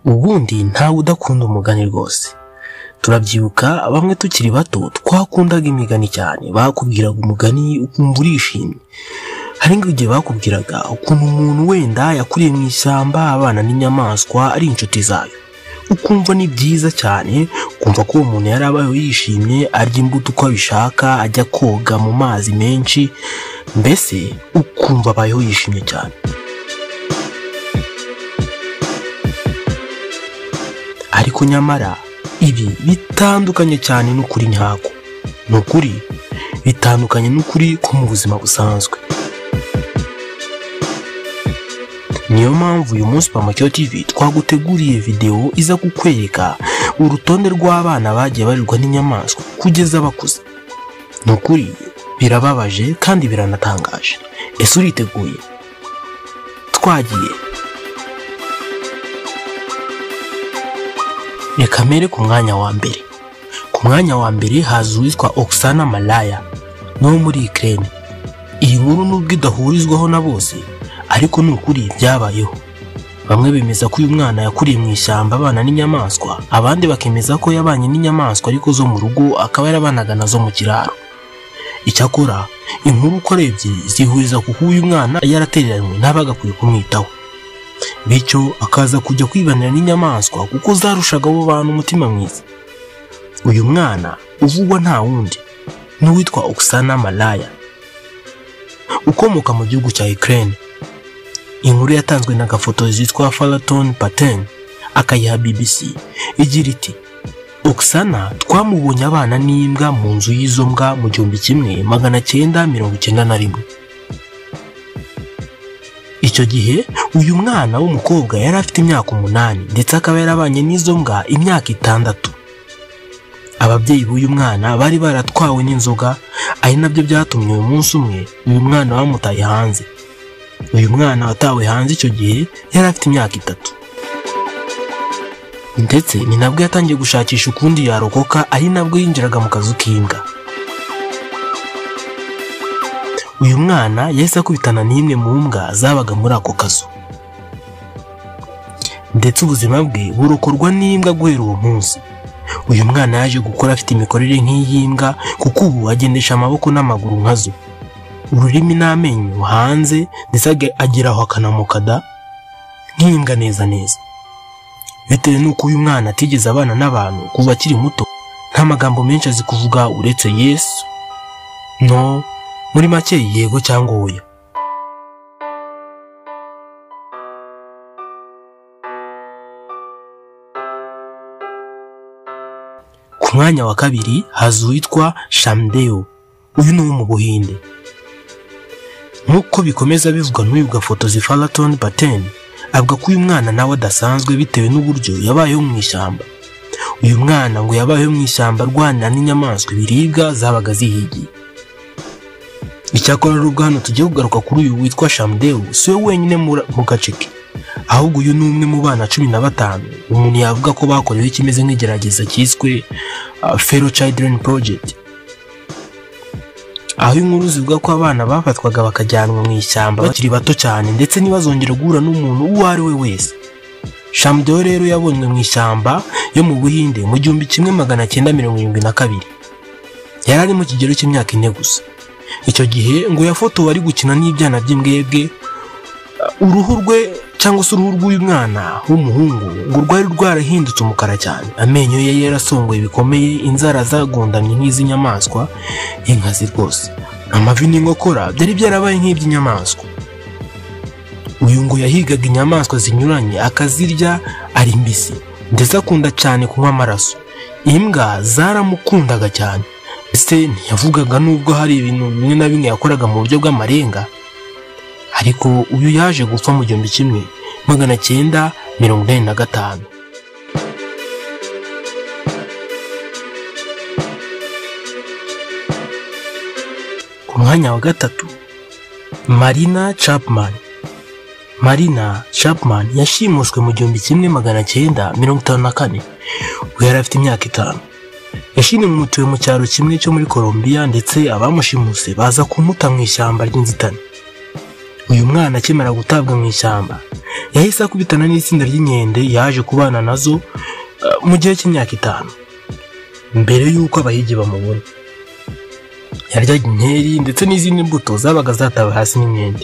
ubundi ntawe udakunda umugani rwose turabyibuka bamwe tukiri bato twakundaga imigani cyane bakubwiraga umugani ukumva urishimye hari nk'igihe bakubwiraga ukuntu umuntu wenda yakuriye mu ishyamba abana n'inyamaswa ari inshuti zayo ukumva ni byiza cyane kumva ko uwo muntu yari abayeho yishimye arya imbuto uko abishaka ajya koga mu mazi menshi mbese ukumva abayeho yishimye cyane ariko nyamara ibi bitandukanye cyane n'ukuri nyako ni ukuri bitandukanye n'ukuri ko mu buzima busanzwe niyo mpamvu uyu munsi pamacyo TV twaguteguriye videwo iza kukwereka urutonde rw'abana bagiye barirwa n'inyamaswa kugeza bakuze ni ukuri birababaje kandi biranatangaje ese uriteguye twagiye reka mbere ku mwanya wa mbere ku mwanya wa mbere haza uwitwa oxana malaya ni wo muri ikirere iyi nkuru nubwo idahurizwaho na bose ariko ni ukuri byabayeho bamwe bemeza ko uyu mwana yakuriye mu ishyamba abana n'inyamaswa abandi bakemeza ko yabanye n'inyamaswa ariko zo mu rugo akaba yarabanaga nazo mu kiraro icyakora inkuru uko arebye zihuriza kuko uyu mwana yaratereranywe n'abagakwiye kumwitaho bityo akaza kujya kwibanira n'inyamaswa kuko zarushaga abo bantu umutima mwiza uyu mwana uvugwa nta wundi n'uwitwa oxana malaya ukomoka mu gihugu cya Ukraine inkuru yatanzwe na gafoto zitwa faraton paten akayiha bbc igira iti oxana twamubonye abana n'imbwa mu nzu y'izo mbwa mu gihumbi kimwe magana cyenda mirongo icyenda na rimwe icyo gihe uyu mwana w'umukobwa yari afite imyaka umunani ndetse akaba yarabanye n'izo mbwa imyaka itandatu ababyeyi b'uyu mwana bari baratwawe n'inzoga ari nabyo byatumye uyu munsi umwe uyu mwana bamutaye hanze uyu mwana watawe hanze icyo gihe yari afite imyaka itatu ndetse ni nabwo yatangiye gushakisha ukundi yarokoka ari nabwo yinjiraga mu kazu k'imbwa uyu mwana yahise akubitana n'imwe mu mbwa zabaga muri ako kazu ndetse ubuzima bwe burokorwa n'imbwa guhera uwo munsi uyu mwana yaje gukora afite imikorere nk'iy'imbwa kuko ubu agendesha amaboko n'amaguru nkazo ururimi n'amenyo hanze ndetse agira aho akanamukada nk'imbwa neza neza bitewe n'uko uyu mwana atigeze abana n'abantu kuva akiri muto nta magambo menshi azi kuvuga uretse yesu no muri make yego cyangwa oya ku mwanya wa kabiri haza uwitwa shamdeyo uyu ni uwo mu buhinde nk'uko bikomeza bivugwa n'uyu gafoto zifaraton paten avuga ko uyu mwana nawe adasanzwe bitewe n'uburyo yabayeho mu ishyamba uyu mwana ngo yabayeho mu ishyamba arwanira n'inyamaswa ibiribwa zabaga zihigiye icyakora rero hano tugiye kugaruka kuri uyu witwa shamdewu si we wenyine mu gace ke ahubwo uyu ni umwe mu bana cumi na batanu umuntu yavuga ko bakorewe ikimeze nk'igerageza cyiswe fero children project aho inkuru zivuga ko abana bafatwaga bakajyanwa mu ishyamba bakiri bato cyane ndetse ntibazongere guhura n'umuntu uwo ari we wese shamdeho rero yabonywe mu ishyamba yo mu buhinde mu gihumbi kimwe magana cyenda mirongo irindwi na kabiri yari ari mu kigero cy'imyaka ine gusa icyo gihe ngo yafotowe ari gukina n'ibyana by'imbwebwe uruhu rwe cyangwa se uruhu rw'uyu mwana w'umuhungu ngo rwari rwarahindutse umukara cyane amenyo ye yarasongoye bikomeye inzara zagondamye nk'iz'inyamaswa inkazi rwose amavi n'inkokora byari byarabaye nk'iby'inyamaswa uyu ngo yahigaga inyamaswa zinyuranye akazirya ari mbisi ndetse akunda cyane kunywa amaraso imbwa zaramukundaga cyane ese ntiyavugaga n'ubwo hari ibintu bimwe na bimwe yakoraga mu buryo bw'amarenga ariko uyu yaje gupfa mu gihumbi kimwe magana cyenda mirongo inani na gatanu ku mwanya wa gatatu marina chapman marina chapman yashimuswe mu gihumbi kimwe magana cyenda mirongo itanu na kane we yari afite imyaka itanu yashimutuwe mu cyaro kimwe cyo muri colombia ndetse abamushimuse baza kumuta mu ishyamba ry'inzitane uyu mwana akimara gutabwa mu ishyamba yahise akubitana n'itsinda ry'inkende yaje kubana nazo eh, mu gihe cy'imyaka itanu mbere y'uko abahigi bamubona yaryaga inkeri ndetse n'izindi mbuto zabaga zatawe hasi n'inkende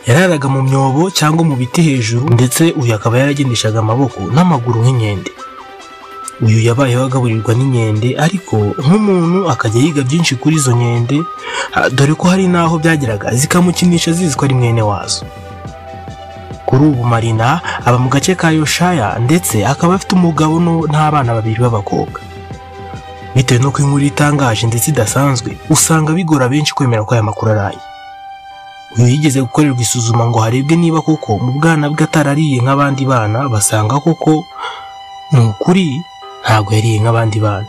yararaga mu myobo cyangwa mu biti hejuru ndetse uyu akaba yaragendeshaga amaboko n'amaguru nk'inkende uyu yabayeho agaburirwa n'inkende ariko nk'umuntu akajya yiga byinshi kuri izo nkende ah, dore ko hari n'aho byageraga zikamukinisha zizi ko ari mwene wazo kuri ubu marina aba mu gace ka yoshaya ndetse akaba afite umugabo no- n'abana babiri b'abakobwa bitewe n'uko inkuru itangaje ndetse idasanzwe usanga bigora benshi kwemera ko aya makuru ari aye uyu yigeze gukorerwa isuzuma ngo harebwe niba koko mu bwana bwe atarariye nk'abandi bana basanga koko ni ukuri ntabwo yariye nk'abandi bana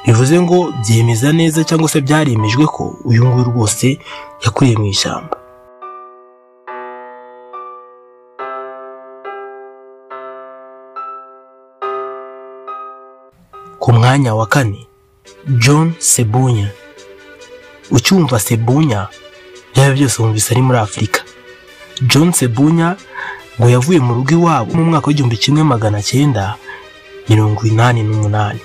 bivuze ngo byemeza neza cyangwa se byaremejwe ko uyu nguyu rwose yakuriye mu ishyamba ku mwanya wa kane john sebunya ucyumva sebunya byaba byose wumvise ari muri afurika john sebunya ngo yavuye mu rugo iwabo mu mwaka w'igihumbi kimwe magana cyenda mirongo inani n'umunani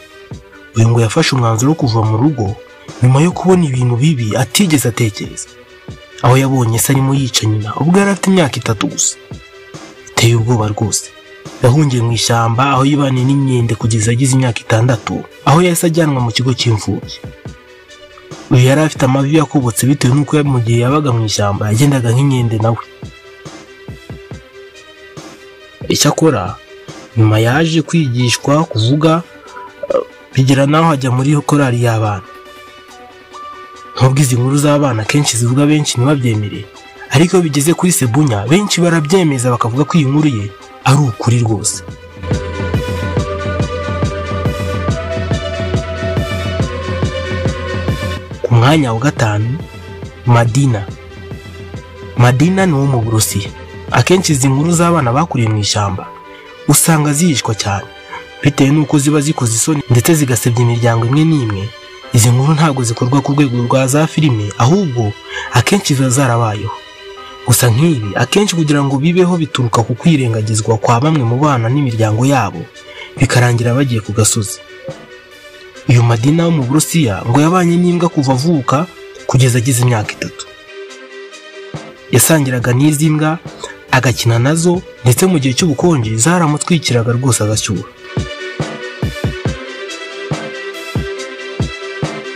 uyu ngo yafashe umwanzuro wo kuva mu rugo nyuma yo kubona ibintu bibi atigeze atekereza aho yabonye se arimo yica nyina ubwo yari afite imyaka itatu gusa biteye ubwoba rwose yahungiye mu ishyamba aho yibaniye n'inkende kugeza agize imyaka itandatu aho yahise ajyanwa mu kigo cy'imfubyi uyu yari afite amavi yakobotse bitewe n'uko mu gihe yabaga mu ishyamba yagendaga nk'inkende nawe icyakora nyuma yaje kwigishwa kuvuga eh, bigera n'aho ajya muri korali y'abana nubwo izi nkuru z'abana akenshi zivuga benshi ntibabyemere ariko iyo bigeze kuri sebunya benshi barabyemeza bakavuga ko iyi nkuru ye ari ukuri rwose ku mwanya wa gatanu madina madina ni uwo mu burusiya akenshi izi nkuru z'abana bakuriye mu ishyamba usanga zihishwa cyane bitewe n'uko ziba zikoze isoni ndetse zigasebya imiryango imwe n'imwe izi nkuru ntabwo zikorwa ku rwego rwa za filime ahubwo akenshi ziba zarabayeho gusa nk'ibi akenshi kugira ngo bibeho bituruka ku kwirengagizwa kwa bamwe mu bana n'imiryango yabo bikarangira bagiye ku gasozi uyu madina wo mu burusiya ngo yabanye n'imbwa kuva avuka kugeza agize imyaka itatu yasangiraga n'izi mbwa agakina nazo ndetse mu gihe cy'ubukonje zaramutwikiraga rwose agashyuha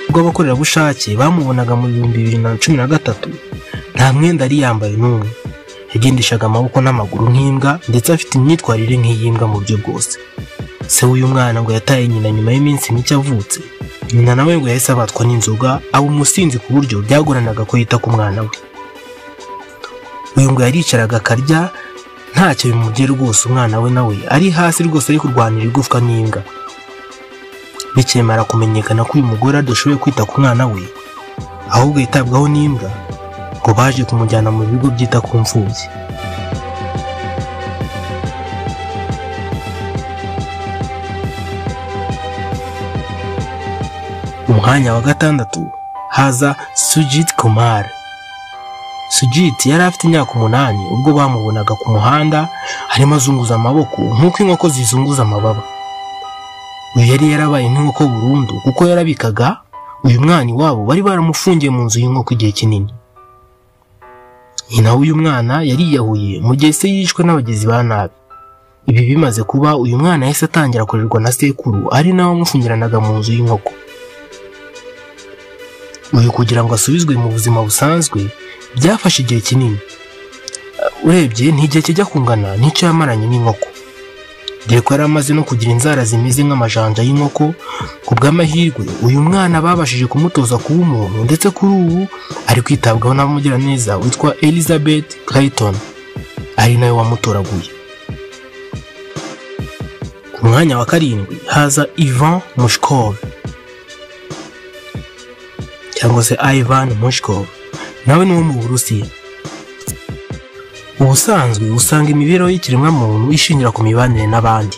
ubwo abakorerabushake bamubonaga mu bihumbi bibiri na cumi na gatatu nta mwenda yari yambaye n'umwe yagendeshaga amaboko n'amaguru nk'imbwa ndetse afite imyitwarire nk'iy'imbwa mu buryo bwose se w'uyu mwana ngo yataye nyina nyuma y'iminsi mike avutse nyina nawe ngo yahise abatwa n'inzoga aba umusinzi ku buryo byagoranaga ko yita ku mwana we uyu ngo yaricaraga akarya ntacyo bimubwiye rwose umwana we nawe ari hasi rwose ari kurwanira igufwa n'imbwa bikemara kumenyekana ko uyu mugore adashoboye kwita ku mwana we ahubwo yitabwaho n'imbwa ngo baje kumujyana mu bigo byita ku mfubyi mu mwanya wa gatandatu haza Sujit Kumar. Sujit yari afite imyaka umunani ubwo bamubonaga ku muhanda arimo azunguza amaboko nk'uko inkoko zizunguza amababa. Uyu yari yarabaye nk'inkoko burundu kuko yarabikaga uyu mwana iwabo bari baramufungiye mu nzu y'inkoko igihe kinini. Nyina w'uyu mwana yariyahuye mu gihe se yishwe n'abagizi ba nabi. Ibi bimaze kuba uyu mwana yahise atangira kurerwa na sekuru ari nawe wamufungiranaga mu nzu y'inkoko. uyu kugira ngo asubizwe mu buzima busanzwe byafashe igihe kinini Uh, urebye ni igihe kijya kungana n'icyo yamaranye n'inkoko dore ko yari amaze no kugira inzara zimeze nk'amajanja y'inkoko ku bw'amahirwe uyu mwana babashije kumutoza kuba umuntu ndetse kuri ubu ari kwitabwaho n'abamugiraneza witwa elizabeth clayton ari nawe wamutoraguye ku mwanya wa karindwi haza ivan mushkov cyangwa se Ivan Mushkov nawe ni uwo mu Burusiya ubusanzwe usanga imibereho y'ikiremwamuntu ishingira ku mibanire n'abandi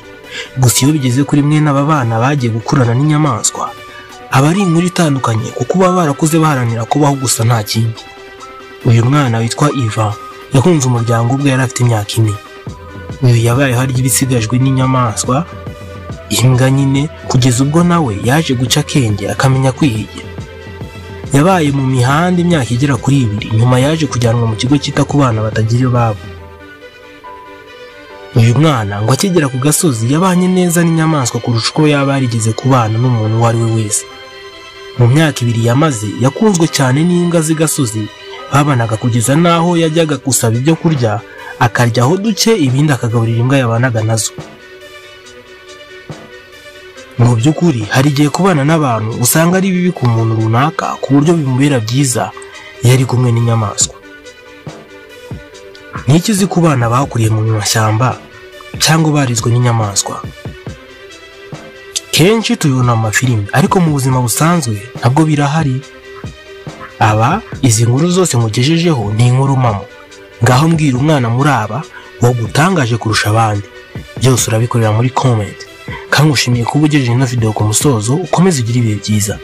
gusa iyo bigeze kuri mwene aba bana bagiye gukurana n'inyamaswa aba ari inkuru itandukanye kuko baba barakuze baharanira kubaho gusa nta kindi uyu mwana witwa Iva yahunze umuryango ubwo yari afite imyaka ine uyu yabaye harya ibisigajwe n'inyamaswa imbwa nyine kugeza ubwo nawe yaje guca akenge akamenya kwihigira yabaye mu mihanda imyaka igera kuri ibiri nyuma yaje kujyanwa mu kigo cyita ku bana batagira iwabo uyu mwana ngo akigera ku gasozi yabanye neza n'inyamaswa kurusha uko yaba yarigeze kubana n'umuntu uwo ari we wese mu myaka ibiri yamaze yakunzwe cyane n'imbwa z'igasozi babanaga kugeza n'aho yajyaga gusaba ibyo kurya akaryaho duke ibindi akagaburira imbwa yabanaga nazo mu by'ukuri hari igihe kubana n'abantu usanga ari bibi ku muntu runaka ku buryo bimubera byiza iyo ari kumwe n'inyamaswa n'iki uzi ku bana bakuriye mu mashyamba cyangwa barizwe n'inyamaswa kenshi tubibona mu mafilimi ariko mu buzima busanzwe nabwo birahari aba izi nkuru zose mugejejeho ni inkuru mpamo ngaho mbwira umwana muri aba wagutangaje kurusha abandi byose urabikorera muri komenti kandi ushimiye kuba ugejeje ino videwo ku musozo ukomeze ugire ibihe byiza